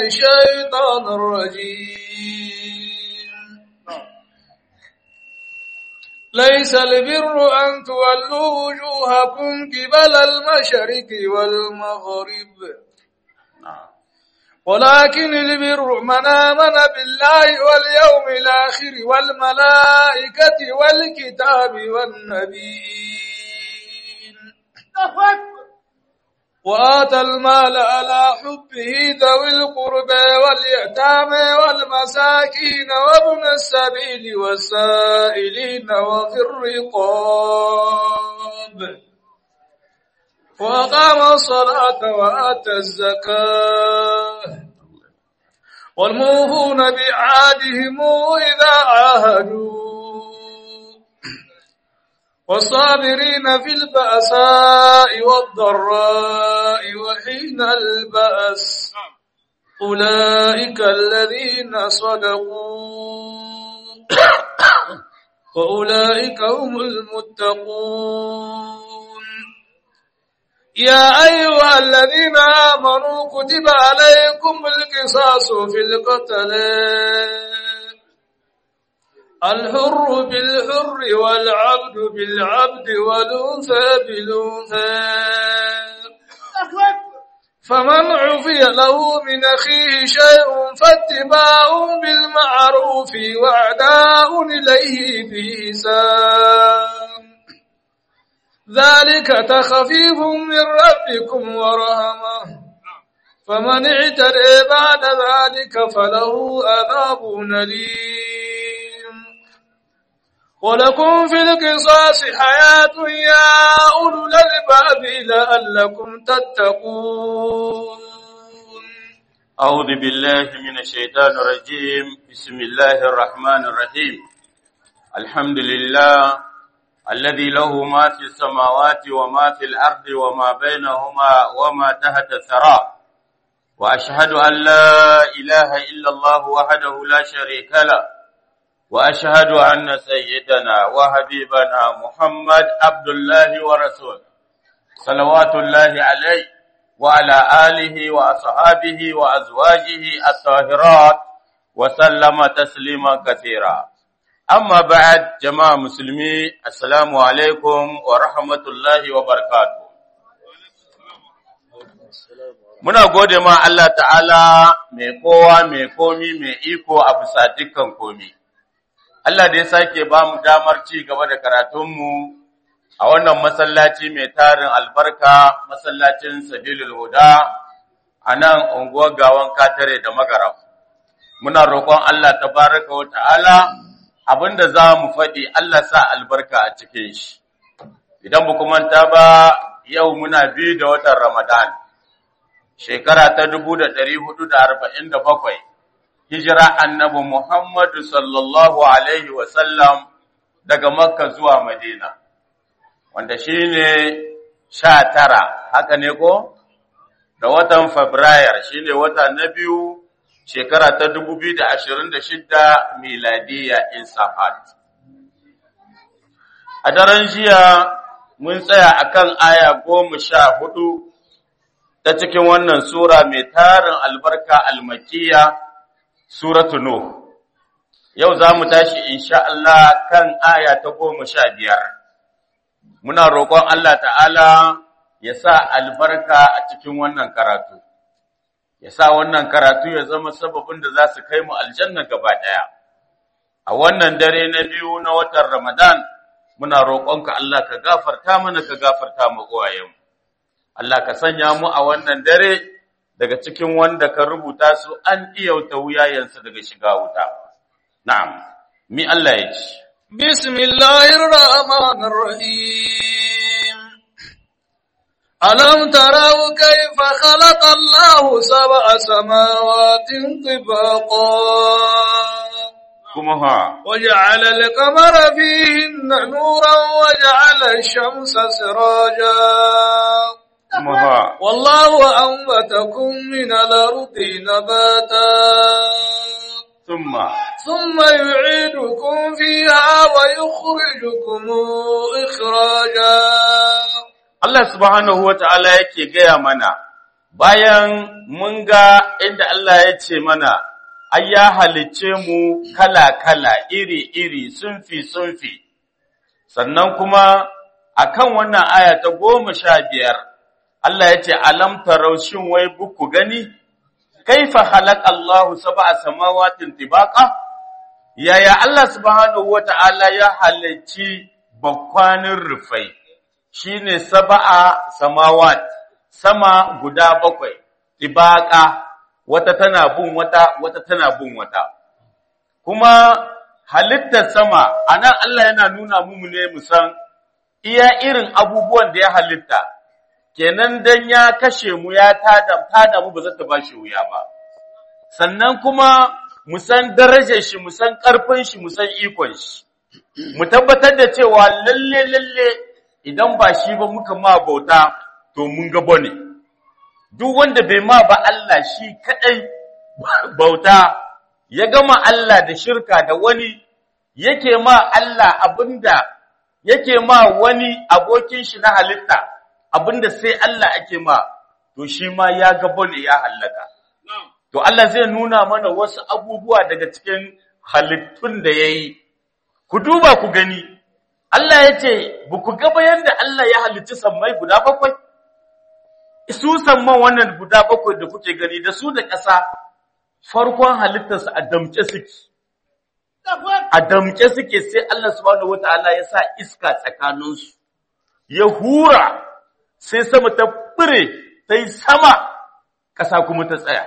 الشيطان الرجيم ليس البر أن تولوا وجوهكم قبل المشرق والمغرب ولكن البر من آمن بالله واليوم الآخر والملائكة والكتاب والنبيين وآتى المال على حبه ذوي القربى واليتامى والمساكين وابن السبيل والسائلين وفي الرقاب وأقام الصلاة وآتى الزكاة والموفون بعهدهم إذا عاهدوا والصابرين في البأساء والضراء وحين البأس أولئك الذين صدقوا وأولئك هم المتقون يا أيها الذين آمنوا كتب عليكم القصاص في القتل الحر بالحر والعبد بالعبد والأنثى بالأنثى فمن عفي له من أخيه شيء فاتباع بالمعروف وأداء إليه بإحسان ذلك تخفيف من ربكم ورحمة فمن اعتدى بعد ذلك فله عذاب أليم ولكم في القصاص حياة يا أولو الألباب لعلكم تتقون أعوذ بالله من الشيطان الرجيم بسم الله الرحمن الرحيم الحمد لله الذي له ما في السماوات وما في الأرض وما بينهما وما تحت الثرى وأشهد أن لا إله إلا الله وحده لا شريك له وأشهد أن سيدنا وحبيبنا محمد عبد الله ورسوله صلوات الله عليه وعلى آله وأصحابه وأزواجه الطاهرات وسلم تسليما كثيرا أما بعد جماعة مسلمي السلام عليكم ورحمة الله وبركاته Muna gode ma Allah ta'ala mai kowa mai komi mai iko a bisa dukkan komi. Allah da ya sake ba mu damar ci gaba da karatunmu a wannan masallaci mai tarin albarka, masallacin Sabilul Huda a nan unguwar gawan katare da magarab. Muna roƙon Allah ta baraka wa ta'ala abinda za mu faɗi Allah sa albarka a cikin shi. Idan ba manta ba yau muna biyu da watan Ramadan, shekara ta dubu da ɗari hudu da arba'in da bakwai, hijira annabi Muhammadu sallallahu Alaihi wasallam daga Makka zuwa Madina, wanda shi ne sha tara, haka ne ko? Da watan Fabrayar shi ne wata na biyu shekara ta dubu biyu da ashirin da shidda miladiya Insafat. A daren jiya mun tsaya akan aya goma sha hudu ta cikin wannan Sura mai tarin albarka almakiya, Suratu Nuh. Yau za mu tashi insha Allah kan aya ta goma sha biyar. Muna roƙon Allah ta'ala ya sa albarka a cikin wannan karatu. ya sa wannan karatu ya zama sababin da za su kai mu aljanna gaba ɗaya. A wannan dare na biyu na watan Ramadan, muna roƙonka Allah ka gafarta mana ka gafarta mu uwayenmu. Allah ka sanya mu a wannan dare daga cikin wanda ka rubuta su an iyauta wuyayensu daga shiga wuta. Na'am, mi Allah ya ci. Bismillahirrahmanirrahim. ألم تروا كيف خلق الله سبع سماوات طباقا Kuma ha, وجعل القمر فيهن نورا وجعل الشمس سراجا kuma ha, والله أنبتكم من الأرض نباتا summa, ثم يعيدكم فيها ويخرجكم إخراجا Allah subhanahu wa ta'ala yake gaya mana, bayan mun ga inda Allah ya ce mana ai ya halicce mu kala-kala iri-iri sunfi-sunfi sannan kuma akan wannan aya ta goma sha biyar Allah ya ce alam tarau shin wai buku gani kaifa halak Allahu sab'a samawatin tibaqa yaya Allah subhanahu wata'ala ya halicci bakwanin rufai shine sab'a samawat sama guda bakwai tibaqa wata tana bin wata wata tana bin wata kuma halittar sama anan Allah yana nuna mu ne mu san iya irin abubuwan da ya halitta kenan dan ya kashe mu ya tada tada mu ba za ta bashi wuya ba sannan kuma mu san darajar shi mu san karfin shi mu san ikon shi mu tabbatar da cewa lalle lalle idan ba shi ba muka ma bauta to mun ga bane duk wanda bai ma ba Allah shi kadai bauta ya gama Allah da shirka da wani yake ma Allah abinda yake ma wani abokin shi na halitta abinda sai Allah ake ma to shi ma ya ga bane ya hallaka to Allah zai nuna mana wasu abubuwa daga cikin halittun da yayi ku duba ku gani Allah ya ce ba ku ga bayan da Allah ya halicci sammai guda bakwai su samman wannan guda bakwai da kuke gani da su da ƙasa farkon halittarsa a damce suke a damke suke sai Allah subhanahu wataala ya sa iska tsakaninsu ya hura sai sama ta fure ta yi sama ƙasa kuma ta tsaya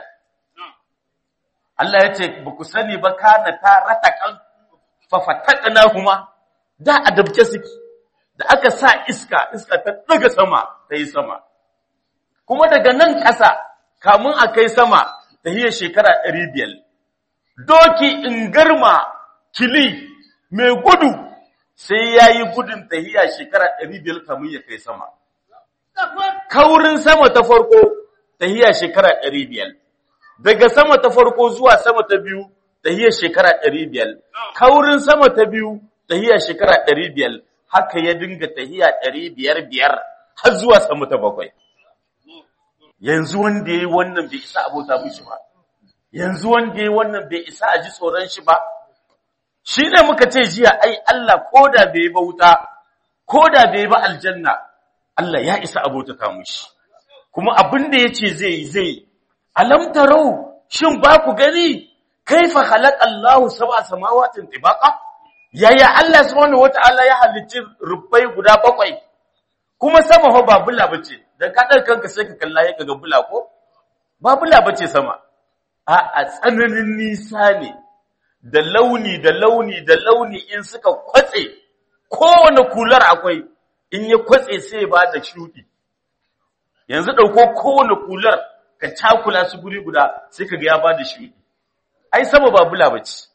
Allah ya ce ba ku sani ba kana ta ratakan fafatakana kuma da a damke suke da aka sa iska iska ta daga sama ta yi sama kuma daga nan ƙasa kamun a kai sama ta hiyar shekara ɗari biyar doki in garma kili mai gudu sai ya yi gudun tahiya shekara ɗari biyar kamun ya kai sama. Kaurin sama ta farko tahiya shekara ɗari biyar. Daga sama ta farko zuwa sama ta biyu tahiya shekara ɗari biyar. Kaurin sama ta biyu tahiya shekara ɗari biyar. Haka ya dinga tahiya ɗari biyar biyar har zuwa sama ta bakwai. Yanzu wanda ya yi wannan bai isa abota mishi ba. Yanzu wanda ya yi wannan bai isa a ji tsoron shi ba. shi ne muka ce jiya ai Allah ko da bai ba wuta ko da bai ba aljanna Allah ya isa abota ta mushi kuma abin da yace zai zai alam tarau shin ba ku gani kaifa khalaqa Allahu sab'a samawatin tibaqa yaya Allah subhanahu wataala ya halicci rubbai guda bakwai kuma sama ho ba bula bace dan ka dar kanka sai ka kalla ya ga bula ko ba bula bace sama a a tsananin nisa ne da launi da launi da launi in suka kwatse kowane kular akwai in ya kwatse sai ba da shuɗi yanzu ɗauko kowane kular ka cakula su guri guda sai ka ga ya ba da shuɗi ai sama ba bula bace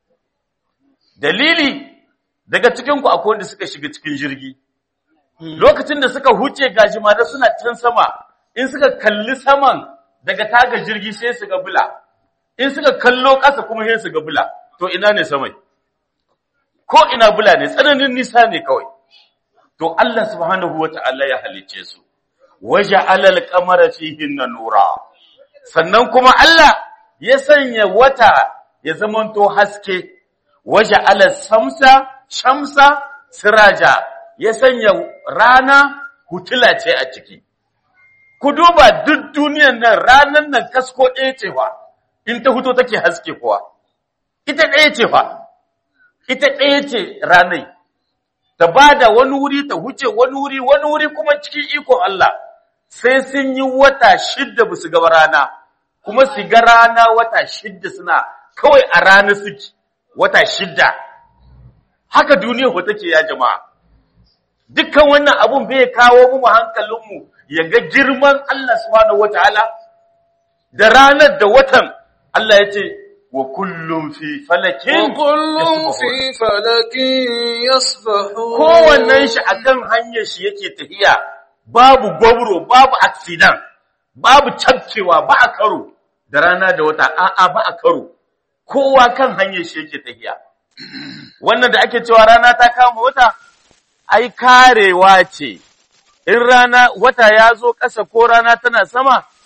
dalili daga cikinku akwai wanda suka shiga cikin jirgi lokacin da suka huce gajimare suna can sama in suka kalli saman daga taga jirgi sai su ga bula in suka kallo ƙasa kuma sai su ga bula to ina ne samai ko ina bula ne tsananin nisa ne kawai to Allah subhanahu wata'ala ya halicce su waje alal kamara fihin na nura sannan kuma Allah ya sanya wata ya zamanto haske waje alal samsa shamsa siraja ya sanya rana hutula ce a ciki ku duba duk duniyan nan ranan nan kasko ɗaya ce fa in ta huto take haske kuwa ita ɗaya ce fa, ita ɗaya ce ranai, ta ba da wani wuri ta huce wani wuri, wani wuri kuma cikin ikon Allah, sai sun yi wata shidda ba su gaba rana, kuma su ga rana wata shidda suna kawai a rana suke, wata shidda. Haka duniya ko take ya jama'a. Dukkan wannan abun bai kawo mu hankalinmu ya ga girman Allah subhanahu wa ta'ala, da ranar da watan Allah ya ce, وكل في فلك وكل في فلك يسبحون kowannen shi akan hanyar shi yake tafiya babu gwabro babu accident babu cakkewa ba a karo da rana da wata a'a ba a karo kowa kan hanyar shi yake tafiya wannan da ake cewa rana ta kama wata ai karewa ce in rana wata ya zo ƙasa ko rana tana sama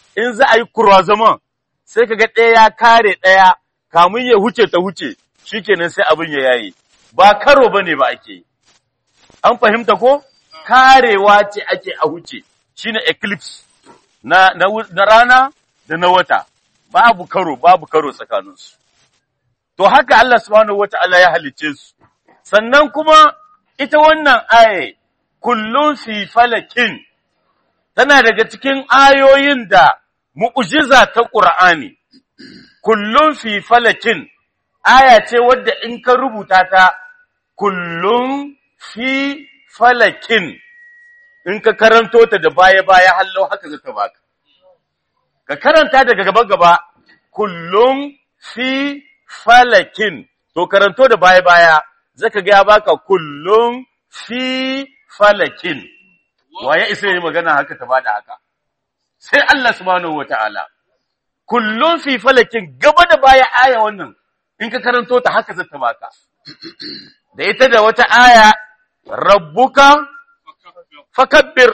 in za a yi kurwazaman sai kaga ɗaya ya kare ɗaya kamun ya huce ta huce shikenan sai abin ya yayi ba karo bane ba ake yi an fahimta ko karewa ce ake a huce shine eclipse na, na, na rana da na wata babu karo babu karo tsakaninsu to haka Allah subhanahu wata'ala ya halicce su sannan kuma ita wannan aye kullun fi falakin tana daga cikin ayoyin da mu'jiza ta Qur'ani kullun fi falakin aya ce wadda in ka rubuta ta kullun fi falakin in ka karanto ta da baya-baya hallo haka zata baka. Ka karanta daga gaba-gaba kullum fi falakin, to karanto da baya-baya zaka ga ya baka kullum fi falakin. Waye isa yi magana haka ta bada haka? Sai Allah subhanahu wa ta'ala. Kullum fi falakin gaba da baya aya wannan, in ka karanto ta haka zata baka. Da ita da wata aya, rabbuka fakabbir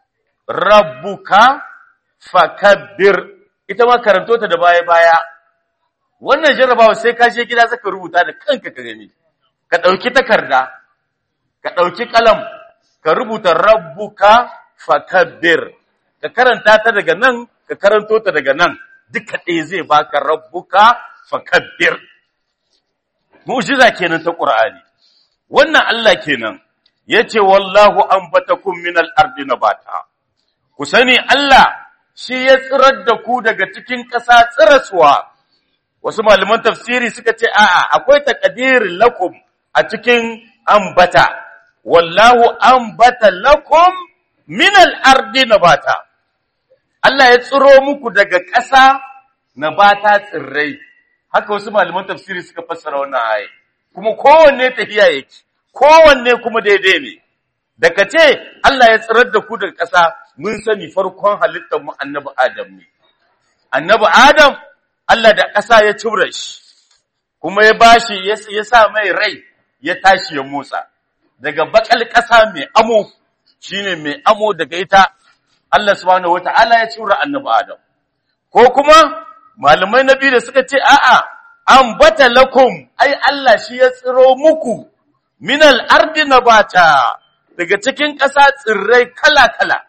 rabbuka fakabbir ita ma karanto ta da baya baya wannan jarrabawa sai ka je gida zaka rubuta da kanka ka gani ka dauki takarda ka dauki kalam ka rubuta rabbuka fakabbir ka karanta ta daga nan ka karanto ta daga nan duka ɗaya zai baka rabbuka fakabbir mu'jiza kenan ta qur'ani wannan Allah kenan yace wallahu anbatakum minal ardi nabata ku sani Allah shi ya tsirar da ku daga cikin ƙasa tsiraswa wasu malaman tafsiri suka ce a'a akwai taqdirin lakum a cikin ambata wallahu ambata lakum minal ardi nabata Allah ya tsiro muku daga ƙasa nabata tsirrai haka wasu malaman tafsiri suka fassara wannan aya kuma kowanne tafiya yake kowanne kuma daidai ne daga ce Allah ya tsirar da ku daga ƙasa mun sani farkon halittar mu annabi Adam ne annabi Adam Allah da ƙasa ya cibra shi kuma ya bashi ya sa mai rai ya tashi ya motsa daga bakal ƙasa mai amo shine mai amo daga ita Allah subhanahu wata'ala ya cibra annabi Adam ko kuma malamai na biyu da suka ce a'a ambata lakum ai Allah shi ya tsiro muku minal ardi nabata daga cikin ƙasa tsirrai kala-kala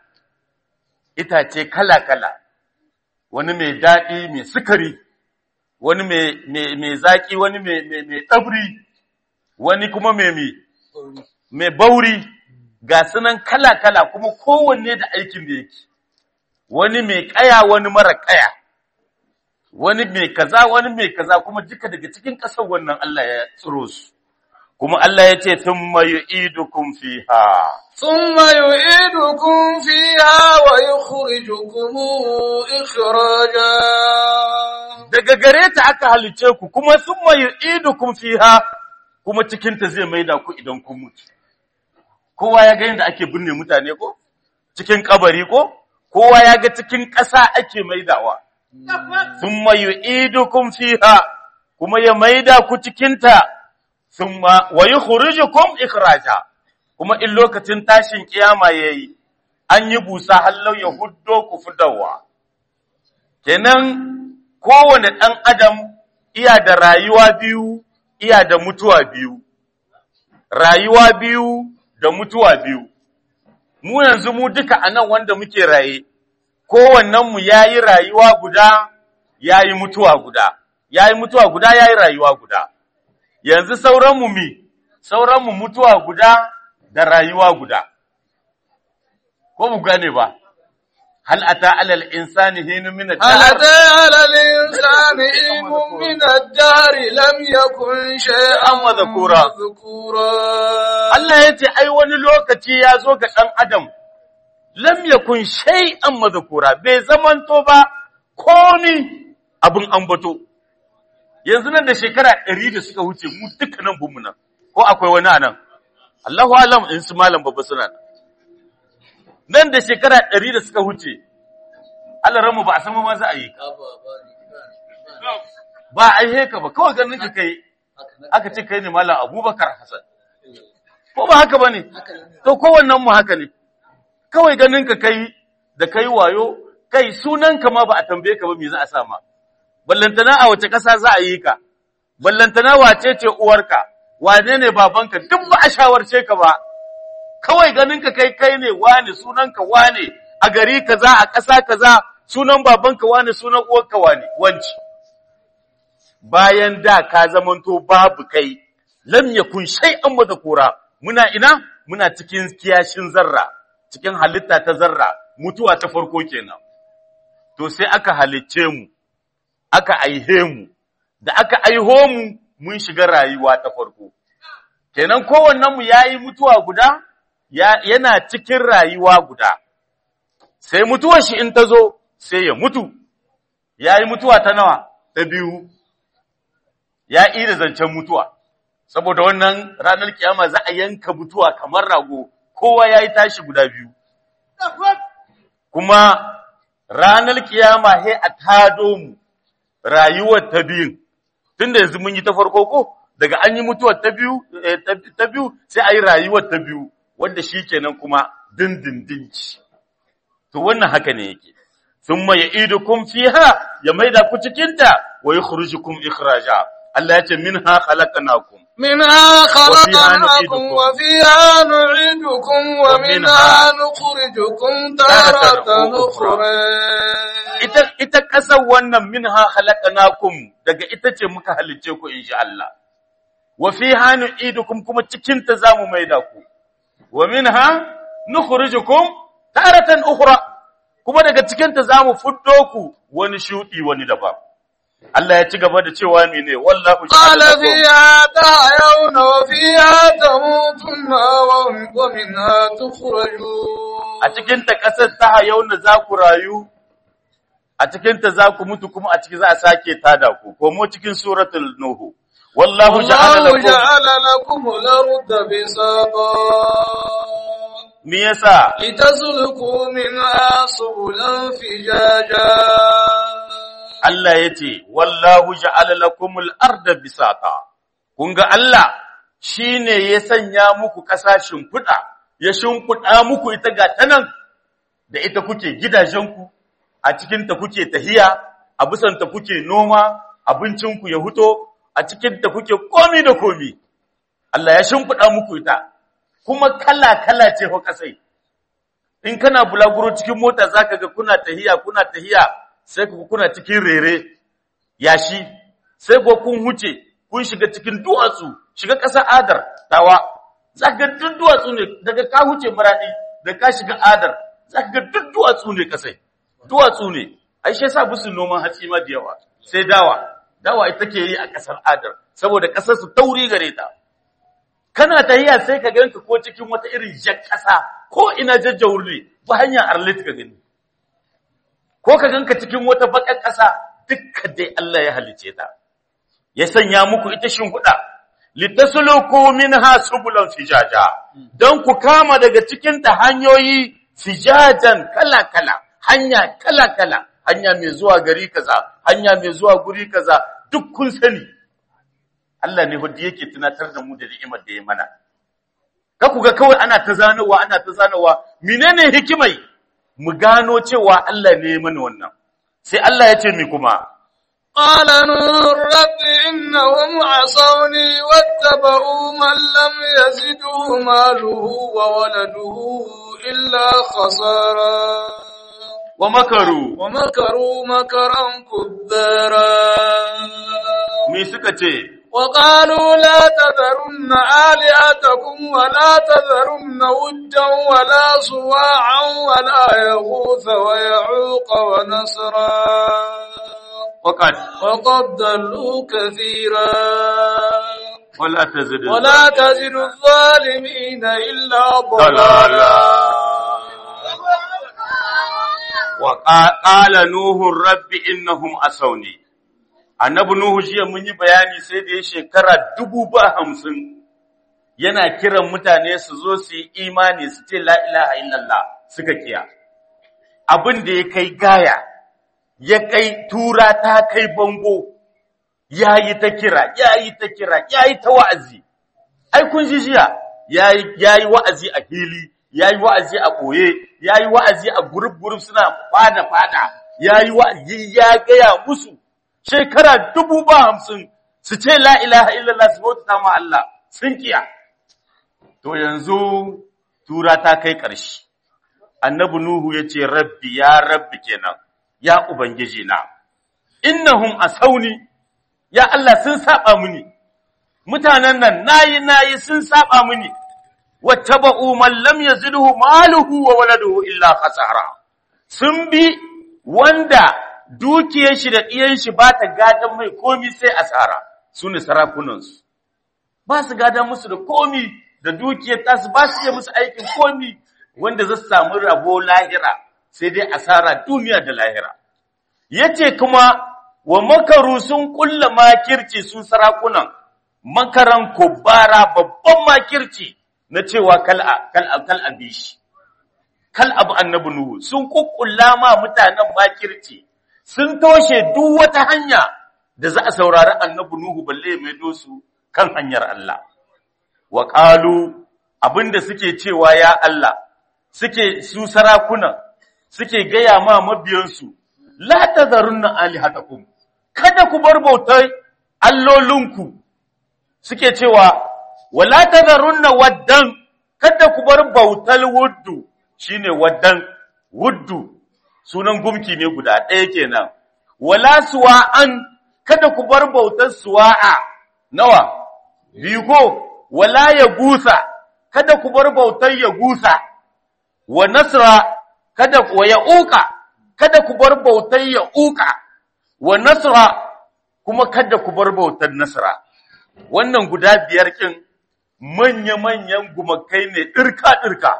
itace kala-kala wani mai daɗi mai sukari wani mai zaƙi wani mai tsabri wani kuma mai mai bauri ga sunan kala-kala kuma kowanne da aikin da yake wani mai ƙaya wani mara ƙaya wani mai kaza wani mai kaza kuma duka daga cikin ƙasar wannan Allah ya tsiro su kuma Allah ya ce thumma yu'idukum fiha thumma yu'idukum fiha wa yukhrijukum ikhraja daga gare ta aka halice ku kuma thumma yu'idukum fiha kuma cikin ta zai maida ku idan kun mutu kowa ya ga yadda ake binne mutane ko cikin kabari ko kowa ya ga cikin ƙasa ake maidawa thumma yu'idukum fiha kuma ya maida ku cikin ta thumma wa yukhrijukum ikhraja kuma in lokacin tashin kiyama yayi an yi busa hallau ya huddo ku fidawa kenan kowane dan adam iya da rayuwa biyu iya da mutuwa biyu rayuwa biyu da mutuwa biyu mu yanzu mu duka anan wanda muke raye kowannen mu yayi rayuwa guda yayi mutuwa guda yayi mutuwa guda yayi rayuwa guda yanzu sauran mu mi sauran mu mutuwa guda da rayuwa guda ko mu gane ba hal ata alal insani hinu min ad-dahr هل أتى على الإنسان حين من الدهر لم يكن شيئا مذكورا. مذكورا Allah ya ce ai wani lokaci ya zo ga ɗan adam lam yakun shay'an madhkura bai zamanto ba komi abin ambato yanzu nan da shekara ɗari da suka wuce mu dukkanin bunmu nan ko akwai wani anan Allahu alam in su malam babba suna nan nan da shekara ɗari da suka wuce Allah ranmu ba a san ma za a yi ka ba a yi ka ba kawai ganin ka kai aka ce kai ne malam Abubakar Hassan ko ba haka bane to kowannen mu haka ne kawai ganin ka kai da kai wayo kai sunanka ma ba a tambaye ka ba me za a sa ma ballantana a wace ƙasa za a yi ka ballantana wace ce uwarka wane ne babanka duk ba a shawarce ka ba kawai ganin ka kai kai ne wane sunanka wane a gari kaza a ƙasa kaza sunan babanka wane sunan uwarka wane wanci bayan da ka zamanto babu kai lam yakun shay'an madhkura muna ina muna cikin kiyashin zarra cikin halitta ta zarra mutuwa ta farko kenan to sai aka halicce mu aka aihe mu da aka aiho mu mun shiga rayuwa ta farko kenan kowannen mu yayi mutuwa guda ya, yana cikin rayuwa guda sai mutuwar shi in ta zo sai ya mutu yayi mutuwa ta nawa ta biyu ya ida zancen mutuwa saboda wannan ranar kiyama za a yanka mutuwa kamar rago kowa yayi tashi guda biyu kuma ranar kiyama he a tado mu rayuwar ta biyun tunda yanzu mun yi ta farko ko daga an yi mutuwar ta biyu ta biyu sai a yi rayuwar ta biyu wanda shi kenan kuma dindindin ci to wannan haka ne yake thumma ya'idukum fiha ya maida ku cikin ta wa yukhrijukum ikhraja Allah ya ce minha khalaqnakum منها خلقناكم وفيها نعيدكم ومنها نخرجكم تارة أخرى ita ita kasar wannan minha khalaqnakum daga ita ce muka halice ku insha Allah wa fiha nu'idukum kuma cikin ta zamu maida ku wa minha nukhrijukum taratan ukhra kuma daga cikin ta zamu fuddo ku wani shudi wani daban Allah ya ci gaba da cewa mene wallahu قال فيها تحيون وفيها تموتون ومنها تخرجون a cikin ta kasar ta hayauna za ku rayu a cikin ta za ku mutu kuma a ciki za a sake tada ku komo cikin suratul nuhu wallahu ja'ala والله lakum جعل لكم الأرض بساطا me yasa لتسلكوا منها سبلا فجاجا Allah yace wallahu ja'ala lakumul arda bisata kun ga Allah shine ya sanya muku kasashin fuda ya shimfiɗa muku ita ga tanan da ita kuke gidajenku a cikin ta kuke tahiya a bisan ta kuke noma abincinku ya huto a cikin ta kuke komi da komi Allah ya shimfiɗa muku ita kuma kala kala ce fa kasai in kana bulaguro cikin mota zaka ga kuna tahiya kuna tahiya sai ku kuna cikin rere yashi sai ko kun huce kun shiga cikin duwatsu shiga ƙasar adar tawa zaka ga duk duwatsu ne daga ka huce maradi da ka shiga adar zaka ga duk duwatsu ne kasai duwatsu ne ai shi yasa busu noman hatsi ma da yawa sai dawa dawa ita ke yi a ƙasar adar saboda ƙasar su tauri gare ta kana tahiya sai ka ganka ko cikin wata irin jar ƙasa ko ina jajjawur ne ba hanyar arlit ka gani ko ka ganka cikin wata baƙar ƙasa dukka dai Allah ya halice ta ya sanya muku ita shimfiɗa litasluku minha subulan fijaja dan ku kama daga cikin ta hanyoyi fijajan kala-kala hanya kala-kala hanya mai zuwa gari kaza hanya mai zuwa guri kaza duk kun sani Allah ne wanda yake tunatar da mu da ni'imar da ya mana ka ku ga kawai ana ta zanowa ana ta zanowa menene hikimai mu gano cewa Allah ne ya mana wannan sai Allah ya ce mi kuma قال نور رب إنهم عصوني واتبعوا من لم يزده ماله وولده إلا خسارا wa makaru ومكروا مكرا كبارا me suka ce وقالوا لا تذرن آلهتكم ولا تذرن ودا ولا سواعا ولا يغوث ويعوق ونسرا waqad وقد ضلوا كثيرا wala tazid ولا تزد الظالمين إلا ضلالا ضلالا wa qala nuhu rabbi innahum asawni annabi nuhu jiya mun yi bayani sai da ya shekara dubu ba hamsin yana kiran mutane su zo su yi imani su ce la ilaha illallah suka kiya abin da ya kai gaya ya kai tura ta kai bango yayi ta kira yayi ta kira yayi ta wa'azi ai kun ji jiya yayi yayi wa'azi a fili yayi wa'azi a koye yayi wa'azi a group group suna fada fada yayi wa'azi ya gaya musu shekara dubu ba hamsin su ce la ilaha illallah su bauta ma Allah sun kiya to yanzu tura ta kai ƙarshe annabi nuhu ya ce rabbi ya rabbi kenan ya ubangiji na innahum asawni ya Allah sun saba mini mutanen nan nayi nayi sun saba mini wattaba'u man lam yazidhu maluhu wa waladuhu illa khasara sun bi wanda dukiyar shi da ɗiyan shi ba ta gadan mai komi sai asara su ne sarakunansu ba su gadan musu da komi da dukiyar tasu ba su iya musu aikin komi wanda za su samu rabo lahira sai dai asara duniya da lahira yace kuma wa makaru sun kulla makirci su sarakunan makaran kubara babban makirci na cewa kal kal kal abishi kal abu annabi nuhu sun kukkulla ma mutanen makirci sun toshe duk wata hanya da za a saurari annabi nuhu balle mai dosu kan hanyar Allah wa qalu abinda suke cewa ya Allah suke su sarakuna suke gaya ma mabiyansu la tazarunna alihatakum kada ku bar bautar allolinku suke cewa wala tazarunna waddan kada ku bar bautar wuddu shine waddan wuddu sunan gumki ne guda ɗaya kenan wala suwa'an kada ku bar bautar suwa'a nawa biyu ko wala ya gusa kada ku bar bautar ya gusa wa nasra kada wa ya'uka kada ku bar bautar ya'uka wa nasra kuma kada ku bar bautar nasra wannan guda biyar kin manya-manyan gumakai ne ɗirka-ɗirka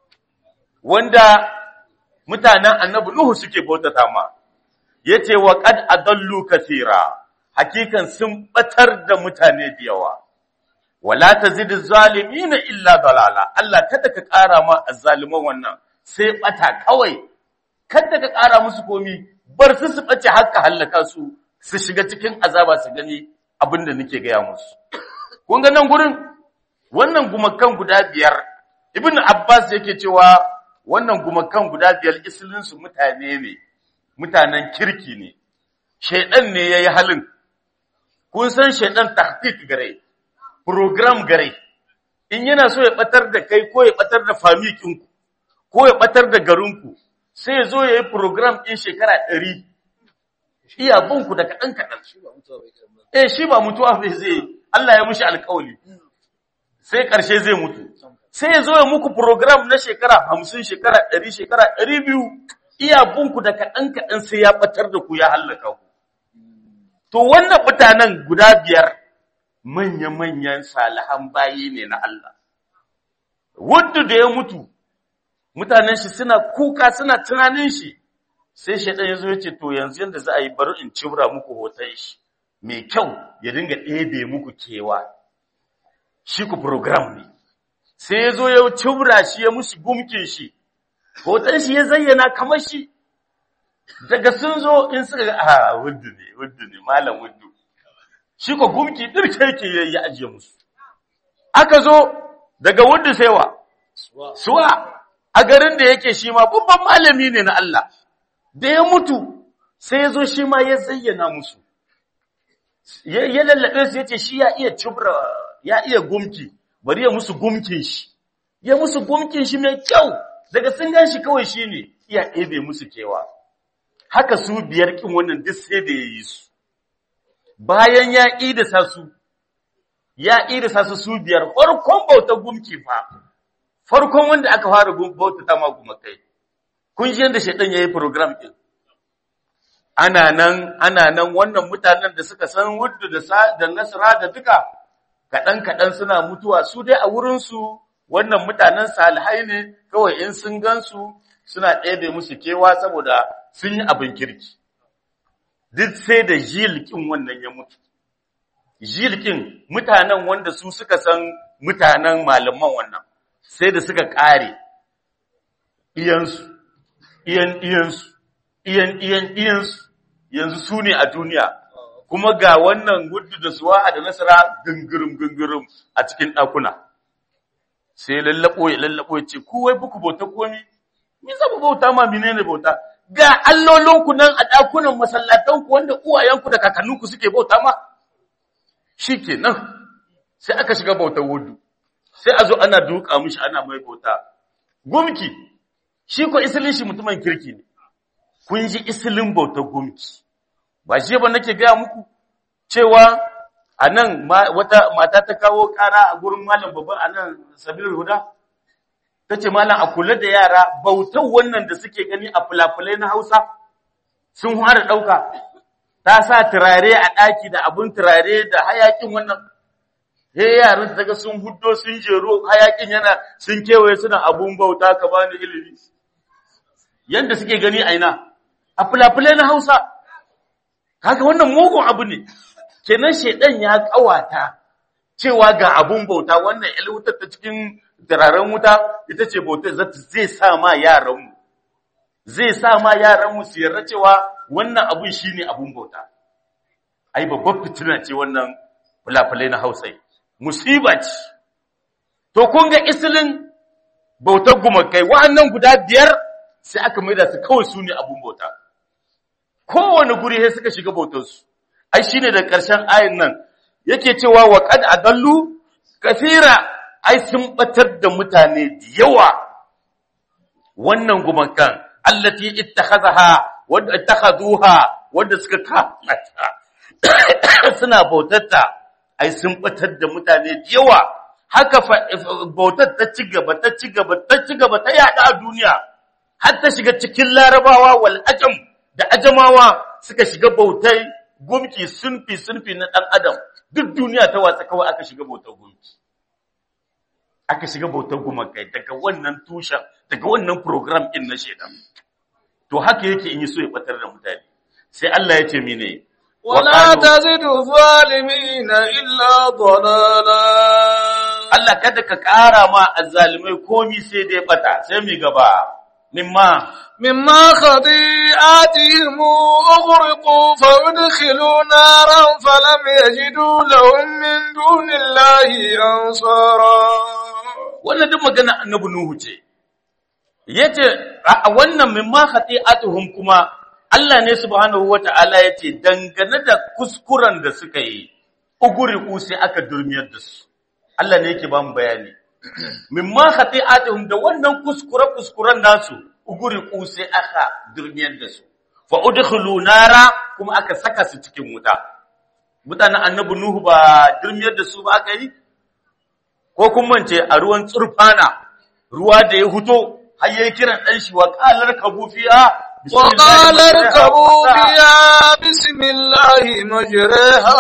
wanda mutanen annabi Nuhu suke bautata ma yace wa qad adallu kathira hakikan sun batar da mutane da yawa wala tazid zalimin illa dalala Allah kada ka ƙara ma azzaliman wannan sai bata kawai kada ka ƙara musu komi bar su su bace haka halaka su su shiga cikin azaba su gani abinda nake gaya musu kun ga nan gurin wannan gumakan guda biyar ibnu abbas yake cewa wannan gumakan guda biyar isilinsu mutane ne mutanen kirki ne shaidan ne yayi halin kun san shaidan tahqiq gare program gare in yana so ya batar da kai ko ya batar da famikinku ko ya batar da garinku sai ya zo yayi program din shekara 100 iya bunku da kadan kadan eh shi ba mutuwa bai zai Allah ya mushi alƙawari sai ƙarshe zai mutu sai ya zo ya muku program na shekara hamsin shekara ɗari shekara ɗari biyu iya bunku da kaɗan kaɗan sai ya ɓatar da ku ya hallaka ku to wannan mutanen guda biyar manya-manyan salihan bayi ne na Allah wadda da ya mutu mutanen shi suna kuka suna tunanin shi sai shaidan ya zo ya ce to yanzu yadda za a yi bari in cibra muku hoton shi mai kyau ya dinga ɗebe muku kewa shi ku program ne sai ya zo ya cibra shi ya musu gumkin shi hoton shi ya zayyana kamar shi daga sun zo in suka ga a wuddu ne wuddu ne malam wuddu shi ko gumki dirke yake yayi ya ajiye musu aka zo daga wuddu sai wa suwa a garin da yake shi ma babban malami ne na Allah da ya mutu sai ya zo shi ma ya zayyana musu ya lallabe su yace shi ya iya cibra ya iya gumki bari ya musu gumkin shi ya musu gumkin shi mai kyau daga sun gan shi kawai shi ne iya ɗebe musu kewa haka su biyar kin wannan duk sai da ya yi su bayan ya ƙidasa su ya ƙidasa su su biyar farkon bauta gumki fa farkon wanda aka fara bauta ta ma gumakai kun ji yadda shaidan ya yi program ɗin ana nan ana nan wannan mutanen da suka san wuddu da nasara da duka kaɗan-kaɗan suna mutuwa su dai a wurinsu wannan mutanen salihai ne kawai in sun gansu suna ɗebe musu kewa saboda sun yi abin kirki duk sai da jilkin wannan ya mutu jilkin mutanen wanda su suka san mutanen malaman wannan sai da suka ƙare iyansu iyan iyansu iyan iyan iyansu yanzu su ne a duniya kuma ga wannan gudu da suwa'a da nasara gungurum gungurum a cikin ɗakuna sai lallabo ya lallabo ya ce ku wai buku bauta komi me za mu bauta ma menene bauta ga allolinku nan a ɗakunan masallatanku wanda uwayenku da kakanninku suke bauta ma shikenan sai aka shiga bautar wudu sai a zo ana duka mishi ana mai bauta gumki shi ko isilin shi mutumin kirki ne kun ji isilin bautar gumki ba shi ba nake gaya muku cewa a nan wata mata ta kawo kara a gurin malam babban a nan sabirin huda ta ce malam a kula da yara bautar wannan da suke gani a fulafulai na hausa sun fara ɗauka ta sa turare a ɗaki da abin turare da hayakin wannan he yaran daga sun huddo sun jero hayakin yana sun kewaye suna abun bauta ka bani ilimi yanda suke gani aina a fulafulai na hausa kaga wannan mugun abu ne kenan shedan ya kawata cewa ga abun bauta wannan il wutar ta cikin turaren wuta ita ce bautar zai sa ma yaranmu zai sa ma yaranmu su yarda cewa wannan abun shine abun bauta ai babbar fitina ce wannan fulafulai na Hausa musiba ce to kun ga isilin bautar gumakai wa'annan guda biyar sai aka maida su kawai su ne abun bauta kowane guri sai suka shiga bautarsu ai shine da ƙarshen ayin nan yake cewa wa qad adallu kathira ai sun batar da mutane da yawa wannan gumakan allati ittakhadha wadda ittakhaduha wadda suka kamata suna bautatta ai sun batar da mutane da yawa haka bautar ta ci gaba ta ci gaba ta ci gaba ta yada a duniya har ta shiga cikin larabawa wal ajam da ajamawa suka shiga bautai gumki sunfi sunfi na dan adam duk duniya ta watsa kawai aka shiga bautar gumki aka shiga bautar gumakai daga wannan tushen daga wannan program din na shedan to haka yake in yi so ya batar da mutane sai Allah ya ce mene ولا تزد الظالمين إلا ضلالا Allah kada ka ƙara ma azzalimai komi sai dai bata sai mi gaba mimma مما خطيئاتهم أغرقوا فأدخلوا نارا فلم يجدوا لهم من دون الله أنصارا wannan duk magana annabi Nuhu ce yace a wannan mimma khati'atuhum kuma Allah ne subhanahu wata'ala yace dangane da kuskuren da suka yi uguriku sai aka durmiyar da su Allah ne yake ba mu bayani mimma khati'atuhum da wannan kuskure kuskuren nasu uguriku sai aka durmiyar da su fa udkhulu nara kuma aka saka su cikin wuta mutanen annabi Nuhu ba durmiyar da su ba aka yi ko kun mance a ruwan tsurfana ruwa da ya huto har yayi kiran dan shi wa qalar kabufiya وقال اركبوا بها بسم الله مجريها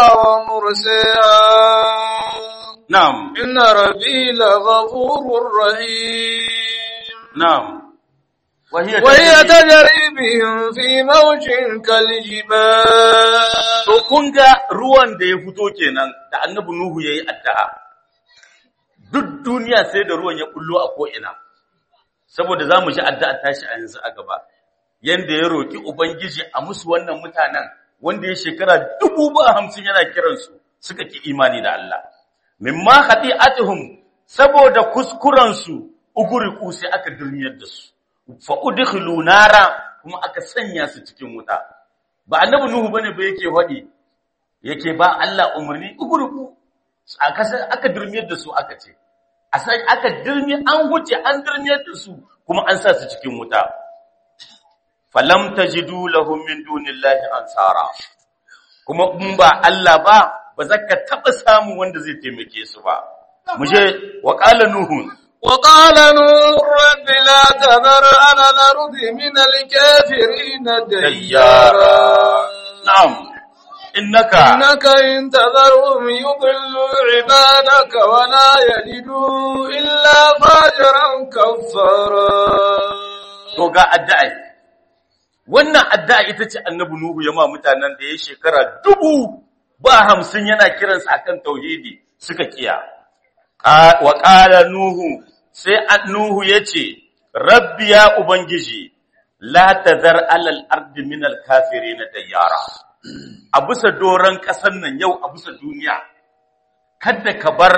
ومرسيها na'am إن ربي لغفور رحيم na'am وهي وهي تجري- تجري بهم في موج كالجبال to kun ga ruwan da ya fito kenan da annabi Nuhu yayi addu'a duk duniya sai da ruwan ya bullo a ko ina saboda zamu ji addu'a tashi a yanzu a gaba yanda ya roki ubangiji a musu wannan mutanen wanda ya shekara dubu ba hamsin yana kiransu suka ki imani da Allah mimma khati'atuhum saboda kuskuren su uguriku sai aka dulmiyar da su fa udkhilu nara kuma aka sanya su cikin wuta ba annabi nuhu bane ba yake hadi yake ba Allah umarni uguriku aka sa- aka dulmiyar da su aka ce a sai aka dulmi an huce an dulmiyar da su kuma an sa su cikin wuta falam tajidu lahum min dunillahi ansara kuma in ba Allah ba ba za ka taɓa samun wanda zai taimake su ba mu je wa qala nuhun وقال نور رب لا تذر على الأرض من الكافرين ديارا na'am innaka إنك إن تذرهم يضلوا عبادك ولا يجدوا إلا فاجرا كفارا to ga addu'a wannan addu'a ita ce annabi nuhu ya ma mutanen da ya shekara dubu ba hamsin yana kiransu akan tauhidi suka kiya Ka- wa qala nuhu sai an- nuhu yace rabbi ya ubangiji la tazar alal ardi min al kafirin dayyara a bisa doron ƙasar nan yau a bisa duniya kada ka bar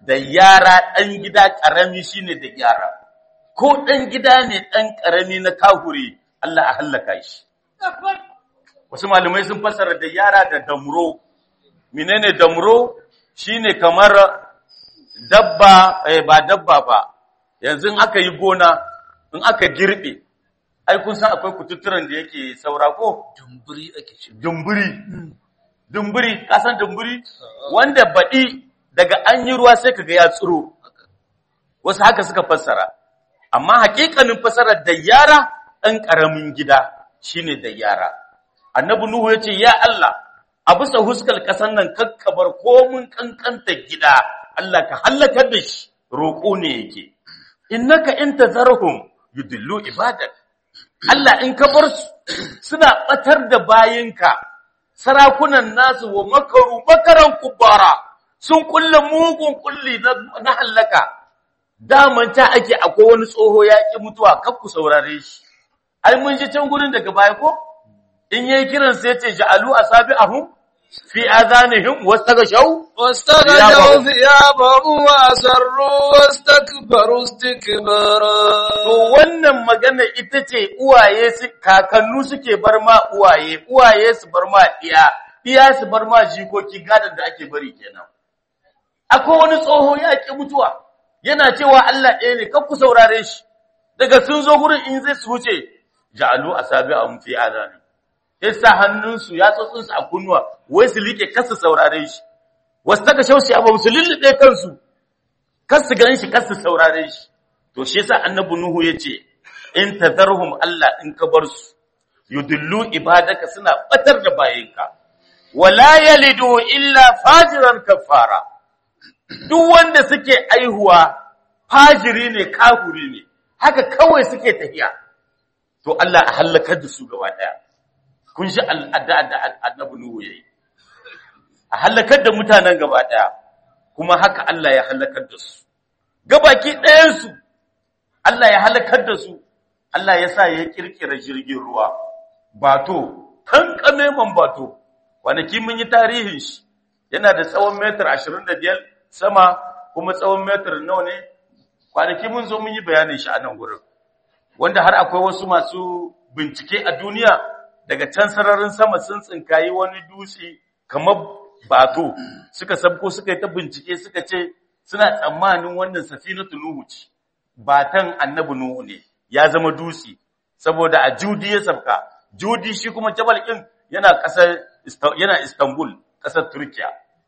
da yara ɗan gida ƙarami shine da yara ko ɗan gida ne ɗan ƙarami na kahuri Allah a hallaka shi wasu malamai sun fassara da yara da damro menene damro shine kamar dabba eh, ba dabba ba yanzu in aka yi gona in aka girbe ai kun san akwai kututturen da yake saura ko Dumburi ake ce. dumburi dumburi ka san dumburi wanda baɗi daga an yi ruwa sai kaga ya tsiro wasu haka suka fassara amma hakikanin fassarar da yara ɗan ƙaramin gida shine da yara annabi nuhu ya ce ya Allah a bisa huskar ƙasar nan kakkabar komin ƙanƙanta gida Allah ka hallakar da shi roƙo ne yake innaka in tazarhum yudillu ibadak Allah in ka bar su suna batar da bayinka sarakunan nasu wa makaru makaran kubara sun kulle mugun kulli na, na hallaka daman ta ake akwai wani tsoho ya ki mutuwa kar ku saurare shi ai mun ji can gurin daga baya ko in yayi kiran sai ya ce ja'alu asabi'ahum fi adanihim wastaghshaw واستغشوا ثيابهم وأسروا واستكبروا استكبارا To wannan magana ita ce uwaye su kakannu suke bar ma uwaye, uwaye su bar ma iya, iya su bar ma jikoki gadon da ake bari kenan. Akwai wani tsoho ya ƙi mutuwa, yana cewa Allah ɗaya ne, kan ku saurare shi, daga sun zo gurin in zai su wuce, ja'alu a sabi a mafi adani. Ya sa hannunsu ya tsotsinsu a kunnuwa, wai su liƙe kasa saurare shi. Wasu taka shaushi abu su lullube kansu, kar su gan shi, kar su saurare shi. To shi yasa annabi Nuhu yace in tazarhum Allah in ka bar su yudillu ibadaka suna batar da bayinka wala yalidu illa fajiran kafara duk wanda suke aihuwa fajiri ne kafuri ne haka kawai suke tafiya to Allah a halakar da su gaba daya kun shi al'ada da annabi Nuhu yayi a halakar da mutanen gaba daya kuma haka Allah ya halakar da su gabaki ɗayan su Allah ya halakar da su, Allah ya sa ya kirkira jirgin ruwa, bato, kankame man bato, kwanaki mun yi tarihin shi, yana da tsawon metar ashirin da biyar sama kuma tsawon metar nawa ne, kwanaki mun zo mun yi bayanin shi a nan gurin, wanda har akwai wasu masu bincike a duniya daga can sararin sama sun tsinkayi wani dutse kamar bato, suka sabko suka yi ta bincike suka ce suna tsammanin wannan safinatu Nuhu ce. batan annabi Nuhu ne ya zama dutse saboda a Judi ya sabka Judi shi kuma Jabal ɗin yana ƙasar yana Istanbul ƙasar Turkiya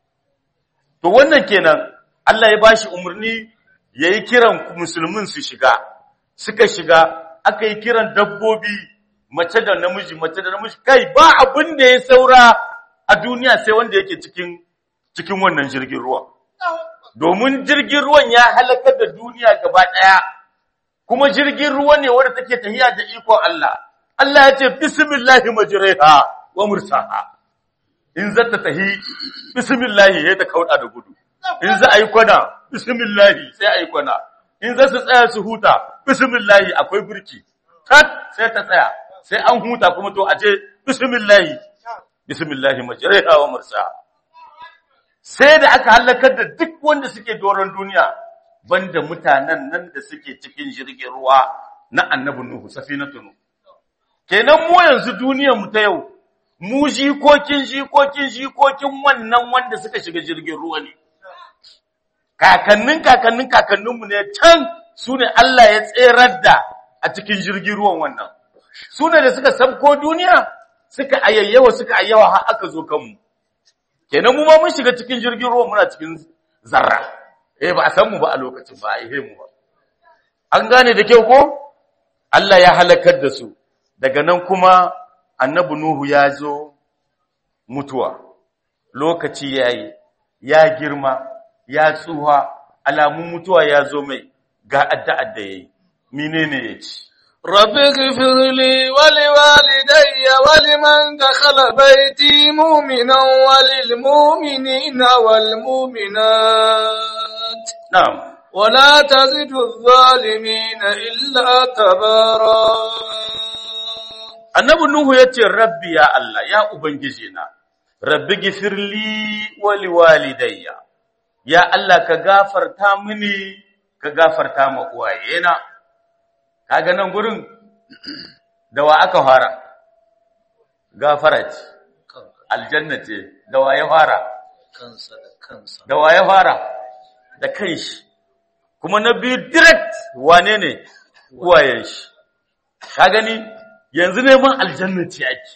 to wannan kenan Allah ya bashi umarni yayi kiran musulmin su shiga suka shiga aka yi kiran dabbobi mace da namiji mace da namiji kai ba abin da ya saura a duniya sai wanda yake cikin cikin wannan jirgin ruwa domin jirgin ruwan ya halakar da duniya gaba ɗaya, kuma jirgin ruwa ne wadda take tahiya da ikon Allah. Allah ya ce, Bismillahi majiraiha wa mursaha. In za ta tahi, Bismillahi ya ta kauɗa da gudu. In za a yi kwana, Bismillahi sai a yi kwana. In za su tsaya su huta, Bismillahi akwai birki. Tat sai ta tsaya, sai an huta kuma to a ce, Bismillahi, Bismillahi majiraiha wa mursaha. sai da aka halakar da duk wanda suke doron duniya banda mutanen nan da suke cikin jirgin ruwa na annabi Nuhu safinatu Nuhu kenan mu yanzu duniyar mu ta yau mu jikokin jikokin jikokin wannan wanda suka shiga jirgin ruwa ne kakannin kakannin kakannin mu ne can su ne Allah ya tserar da a cikin jirgin ruwan wannan su ne da suka sabko duniya suka ayayyawa suka ayyawa har aka zo kanmu kenan mu ma mun shiga cikin jirgin ruwa muna cikin zarra eh ba a san mu ba a lokacin ba a yi mu ba an gane da kyau ko Allah ya halakar da su daga nan kuma annabi Nuhu ya zo mutuwa lokaci yayi ya girma ya tsuha alamun mutuwa ya zo mai ga addu'ar da yayi menene yace رب اغفر لي ولوالدي ولمن دخل بيتي مؤمنا وللمؤمنين والمؤمنات na'am ولا تزد الظالمين إلا تبارا annabi Nuhu ya ce, Rabbi ya Allah, ya Ubangiji na, Rabbi gifirli wali walidayya, ya Allah ka gafarta mini ka gafarta ma uwayena kaga nan gurin da wa aka fara gafara ce aljanna ce da wa ya fara kansa da kansa da wa ya fara da kanshi kuma na biyu direct wane ne uwayen shi ka gani yanzu neman aljanna ce ake